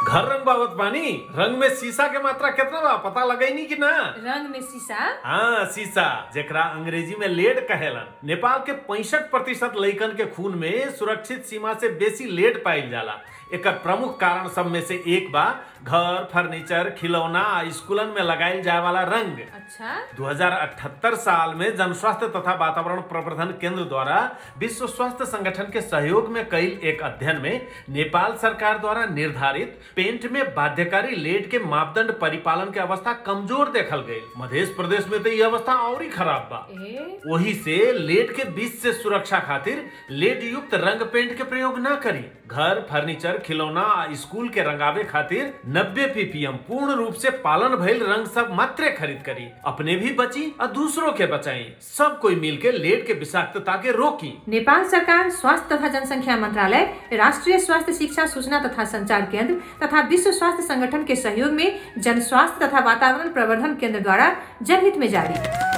घर रंग बाबत बानी रंग में शीशा के मात्रा कितना बा पता लगैनी कि ना रंग में शीशा हाँ शीशा जेकरा अंग्रेजी में लेड कहेलन नेपाल के पैंसठ प्रतिशत लइकन के खून में सुरक्षित सीमा से बेसी लेड पाइल जाला एकर प्रमुख कारण सब में से एक बा घर फर्नीचर खिलौना आ स्कूलन में लगाइल जाए वाला रंग अच्छा 2078 साल में जन स्वास्थ्य तथा वातावरण प्रवर्धन केंद्र द्वारा विश्व स्वास्थ्य संगठन के सहयोग में कईल एक अध्ययन में नेपाल सरकार द्वारा निर्धारित पेंट में बाध्यकारी लेड के मापदंड परिपालन के अवस्था कमजोर देखल गई मध्य प्रदेश में तो ये अवस्था और ही खराब बा ए वही से लेड के बीच से सुरक्षा खातिर लेड युक्त रंग पेंट के प्रयोग न करी घर फर्नीचर खिलौना आ स्कूल के रंगावे खातिर 90 पीपीएम पूर्ण रूप से पालन भइल रंग सब मात्रे खरीद करी अपने भी बची और दूसरों के बचाई सब कोई मिल के लेड के विषाक्तता के रोकी नेपाल सरकार स्वास्थ्य तथा जनसंख्या मंत्रालय राष्ट्रीय स्वास्थ्य शिक्षा सूचना तथा संचार केंद्र तथा विश्व स्वास्थ्य संगठन के सहयोग में जन स्वास्थ्य तथा वातावरण प्रवर्धन केंद्र द्वारा जनहित में जारी